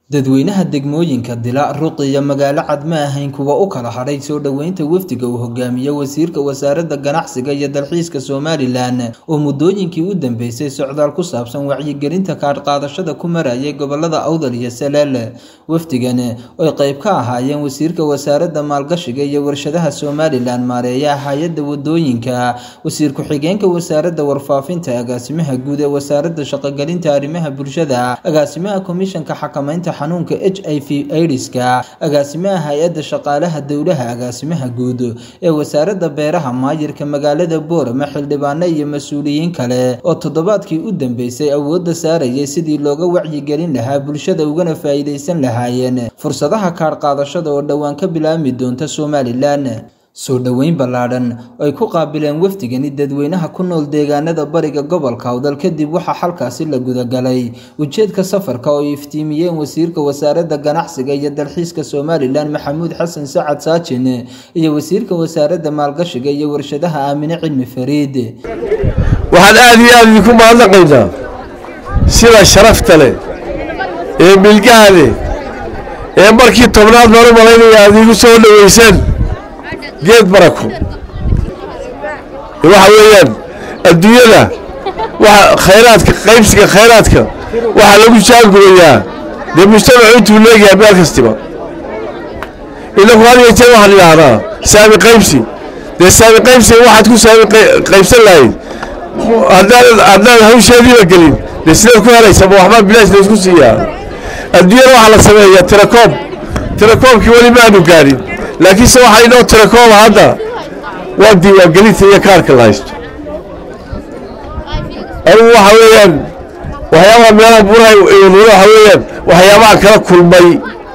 dadweynaha degmooyinka dila ruqi iyo magaalo cad ma ahayn kuwa u kala hadhay soo dhoweynta wafdiga uu hogaamiye wasiirka wasaaradda ganacsiga iyo dalxiiska somalilan oo muddooyinkii u dambeysay socdaal ku saabsan wacyigelinta kaadhqaadashada ku marayay gobolada awdal iyo saleel wafdigan oy qayb ka ahaayeen wasiirka wasaaradda maalgashiga iyo warshadaha somalilan maareeya hay-adda wadooyinka wasiir ku-xigeenka wasaaradda warfaafinta agaasimaha guud ee wasaaradda shaqogelinta arrimaha bulshada agaasimaha komishanka xakamaynta xanuunka h i v aidiska agaasimaha hay-adda shaqaalaha dowlaha agaasimaha guud ee wasaaradda beeraha maayirka magaalada boorama xildhibaano iyo mas-uuliyiin kale oo toddobaadkii u dambeysay awoodda saarayay sidii looga wacyigelin lahaa bulshada ugana faa'iidaysan lahaayeen fursadaha kaadhqaadashada oo dhowaan ka bilaabmi doonta somalilan soo dhoweyn ballaadhan oo ay ku qaabileen wafdigani dadweynaha ku nool deegaanada bariga gobolka awdal kadib waxaa xalkaasi la gudagalay ujeedka safarka oo ay iftiimiyeen wasiirka wasaaradda ganacsiga iyo dalxiiska somalilan maxamuud xasan sacad saajin iyo wasiirka wasaaradda maalgashiga iyo warshadaha aamine cilmi fariid waxaan aad iyo aad idinku mahadnaqaynaa sida sharafta leh ee milgaha leh ee markii tobnaad baan u malaynaya aad iigu soo dhoweyseen geed barako waxa weeyaan adduunyada waxa khayraadka qaybsiga khayraadka waxaa lagu jaangubayaa dee mujtamacu intuu leegayaa meel kastiba inaku had iyo jeer waxaan idhaahdaa saami qaybsi dee saami qaybsiga waxaad ku saami qaybsan lahayd haddaad haddaad hawsheediiba gelin dee sidaad ku helaysaba waxbaa bilaash laysku siiyaa adduunyada waxaa la sameeyaa tirakoob tirakoobkii weli maanu gaadhin laakiinse waxaa inoo tirakooba hadda waa diiwaangelinta iyo kaarka la haysto anugu waxa weeyaan waxyaabaha meelaha buraha inuula waxa weeyaan waxyaabaha kala kulmay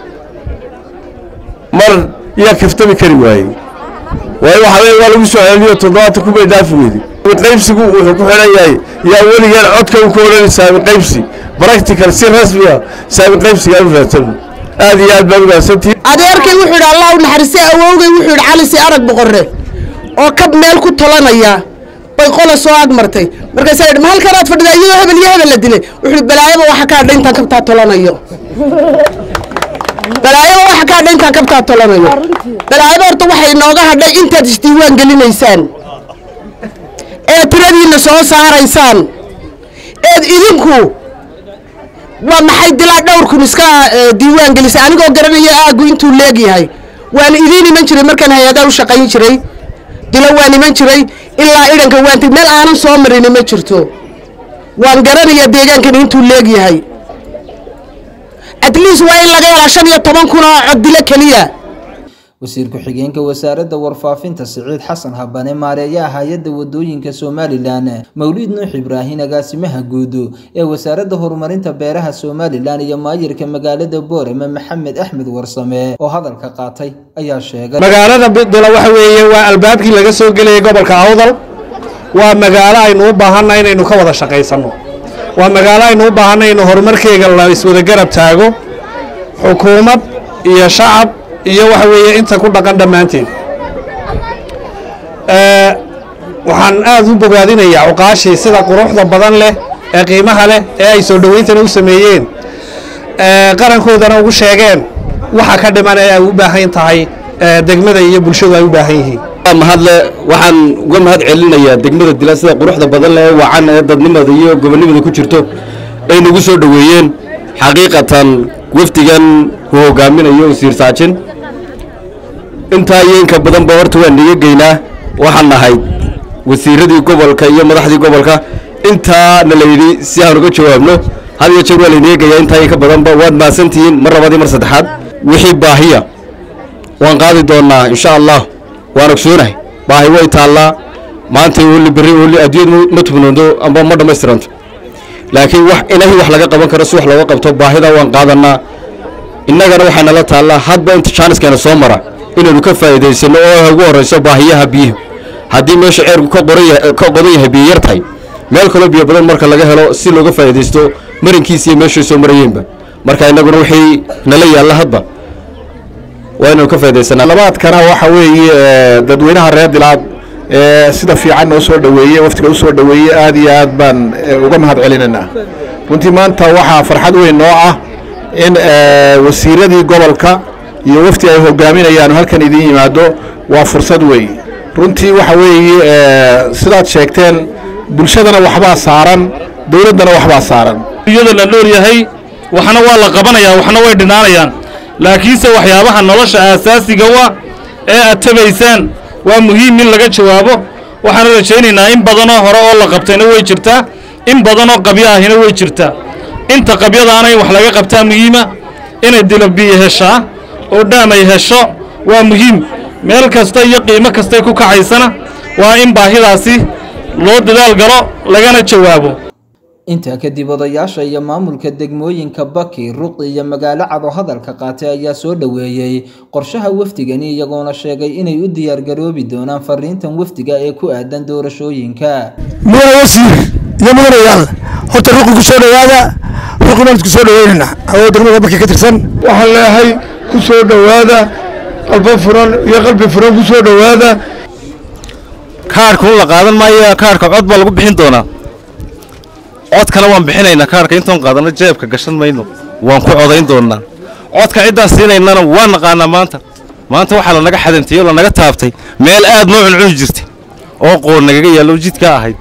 mar yaa kaftami kari waayey waayo waxa weeye waa lagu soo celiniyo toddobaatan kumay dhaafi weydi qaybsigu wuxuu ku xidhan yahay yaa weligeen codka u ka odhani saami qaybsi practical si rasmiya saami qaybsiga u raadsan aad iyo aad baan umaadsantihi adeerkay wuxuu yidhi allah u naxariistay awowgay wuxuu yidhi cali si arag boqorre oo kab meel ku tolanaya bay qola soo agmartay markaasaa yidhi ma halkanaad fadhidaa iyadoo hebel iyo hebel la dilay wuxuu yidhi balaayaba waxa ka hadha intaan kabtaa tolanayo balaayaba waxa ka hadha intaan kabtaa tolanayo balaayaba horta waxay inooga hadhay intaad isdiiwaan gelinaysaan ee tiradiinna soo saaraysaan eed idinku waa maxay dilaa dhowrkun iska diiwaan gelisay anigoo garanaya aagu intuu leegyahay waan idiin iman jiray markaan hay-adaa u shaqayn jiray dilo waan iman jiray ilaa idhanka waantay meel aanan soo marini ma jirto waan garanayaa deegaankani intuu leegyahay atleast waa in laga helaa shan iyo toban kun oo cod dilo keliya wasiir ku-xigeenka wasaaradda warfaafinta siciid xasan habane maareeyaha hay-adda wadooyinka somalilan mawliid nuux ibraahin agaasimaha guud ee wasaaradda horumarinta beeraha somalilan iyo maayirka magaalada boorame maxamed axmed warsame oo hadalka qaatay ayaa sheegay magaalada bidula waxa weeye waa albaabkii laga soo gelayay gobolka awdal waa magaalo aynu u baahanna inaynu ka wada shaqaysanno waa magaalo aynu u baahanna inu horumarkeega la iswada garab taago xukuumad iyo shacab iyo waxa weeye inta ku dhaqan dhammaanteed waxaan aad u bogaadinayaa cuqaashii sida quruxda badan leh ee qiimaha leh ee ay soo dhowayntana u sameeyeen qarankoodana ugu sheegeen waxa ka dhiman ee ay u baahan tahay degmada iyo bulshadu ay u baahan yihiin mahadle waxaan uga mahad celinayaa degmada dila sida quruxda badan leh ee wacan ee dadnimada iyo gobonnimada ku jirto ay nagu soo dhoweeyeen xaqiiqatan wafdigan uu hogaaminayo wasiir saajin intaa iyo inka badanba horta waan niga geynaa waxaan nahay wasiiradii gobolka iyo madaxdii gobolka intaana la yidhi si aan uga jawaabno had iyo jeer waa layniga geeyaa intaa iyo ka badanba waad mahadsantihiin mar labaad iyo mar saddexaad wixii baahiya waan qaadi doonaa insha allah waan ogsoonahay baahi way taallaa maanta oli berri oli adduunyadu ma tubnoodo amba ma dhammaystiranto laakiin wax inahi wax laga qaban karo si wax looga qabto baahida waan qaadanaa innagana waxay nala taallaa hadba inta jaaniskeena soo mara inaynu ka faa'iidaysano oo ugu horrayso baahiyaha biyaha haddii meesha ceerku ka qodan yahay biyo yar tahay meel kaloo biyo badan marka laga helo si looga faa'iidaysto marinkiisa iyo meeshay soo marayeenba marka innaguna wixii nala yaalla hadba waa inaynu ka faa'iidaysanaa labaadkana waxa weeye dadweynaha reer dilaad sida fiican noo soo dhoweeye waftiga u soo dhoweeye aad iyo aad baan uga mahad celinaynaa runtii maanta waxaa farxad weyn noo ah in wasiiradii gobolka iyo wafdi ay hogaaminayaan halkan idiin yimaado waa fursad weeye runtii waxa weeye sidaad sheegteen bulshadana waxbaa saaran dowladdana waxbaa saaran iyada la dhoor yahay waxna waa la qabanayaa waxna way dhinaanayaan laakiinse waxyaabaha nolosha aasaasiga wa ee aad tabaysaan waa muhiim in laga jawaabo waxaana rajaynaynaa in badanoo hore oo la qabtayna way jirtaa in badanoo qabyo ahina way jirtaa inta qabyadaana in wax laga qabtaa muhiima inay dilabiyo heshaa oo dhaam ay hesho waa muhiim meel kasta iyo qiimo kastay ku kacaysana waa in baahidaasi loo dadaal galo lagana jawaabo intaa kadib odayaasha iyo maamulka degmooyinka baki ruqi iyo magaalo cad oo hadalka qaatay ayaa soo dhoweeyey qorshaha wafdigani iyagoona sheegay inay u diyaargaroobi doonaan fariintan wafdiga ee ku aadan doorashooyinka mudane wasiir iyo mudanayaal horta ruqi ku soo dhowaada ruqi baan isku soo dhoweynaynaa oo degmada baki ka tirsan waxaan leeyahay ku soo dhowaada qalbo furan iyo qalbi furan ku soo dhowaada kaarhka un la qaadan maayo kaarhka cod baa lagu bixin doonaa codkana waan bixinaynaa kaarhka intoon qaadano jeebka gashan mayno waan ku codayn doonnaa codka ciddaan siinaynana waan naqaanaa maanta maanta waxaa lanaga xadantay oo lanaga taabtay meel aad noo cuncuni jirtay oo qoon nagaga yaallo jidkaa ahayd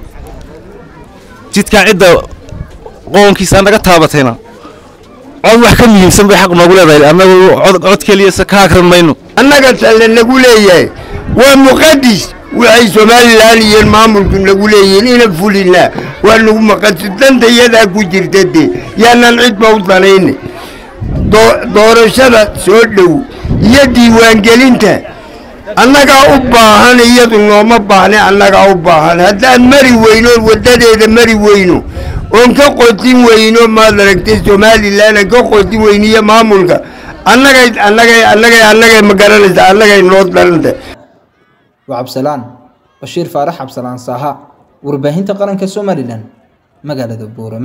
jidkaa cidda qoonkiisaa naga taabatayna cod wax ka muhiimsan bay xaq noogu leedahay annagu cod keliyase ka akran mayno annaga talle nagu leeyahay waa muqadis waxay somalilan iyo maamulku nagu leeyihiin ina fulinaa waa nagu maqansi danta iyadaa ku jirta dee yaanaan cidba u danayna doorashada soo dhow iyo diiwaangelinta annagaa u baahan iyadu nooma baahne annagaa u baahan haddaan mari weyno waddadeeda mari weyno oon ka qotin weyno maad aragtay somalilan aan ka qotin weyniyo maamulka annagay annagay annagay annagay ma garanaysa annagay noo daranta waa cabsalaan bashiir faarax cabsalaan saaha warbaahinta qaranka somalilan magaalada buurama